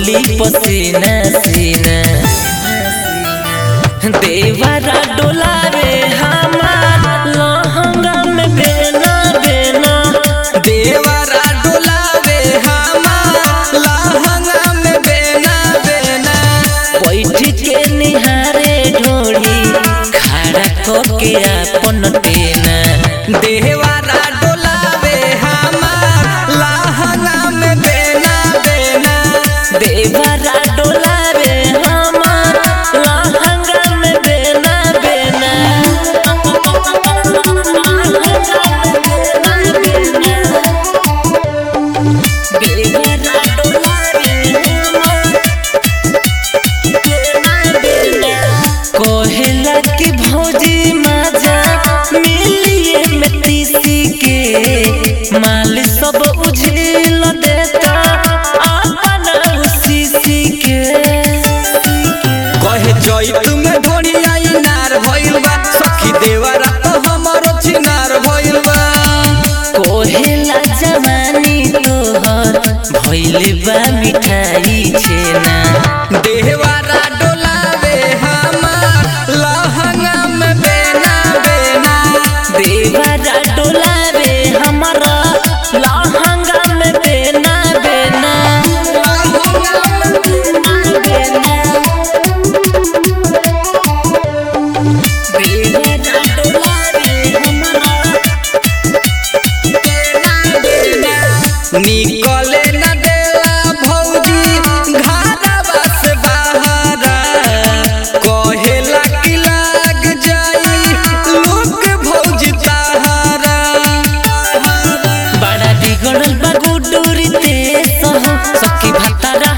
चोली पसीना सीना देवरा डोलावे हमार लहंगा में बेना बेना देवरा डोलावे हमार लहंगा में बेना बेना बैठ के निहारे ढोली खड़ा करके अपन टेना देवरा डोलावे हमार लहंगा में बेना बेना देवरा डोलावे हमार लहंगा में बेना बेना देवरा डोलावे हमार कोहेला की भौजी मजा मिलिए में तीसी के माल सब उझिल देता अपन उसी के कहे जई तुम्हें ढोनी आई नार भइल बा सखी देवरा तो हमरो छिनार भइल बा कोहेला जवानी तोहर भइल बा मिठाई छेना देवरा डोलावे हमार लहंगा में बेना बेना देवरा डोलावे हमारा लहंगा में बेना बेना देवरा डोलावे हमारा निकले न देला भौजी घरवा से बाहरा कहेला कि लाग जाई लोग भौजी ताहारा बड़ा बिगड़ल बा गुडूरी ते सहो सखी भतारा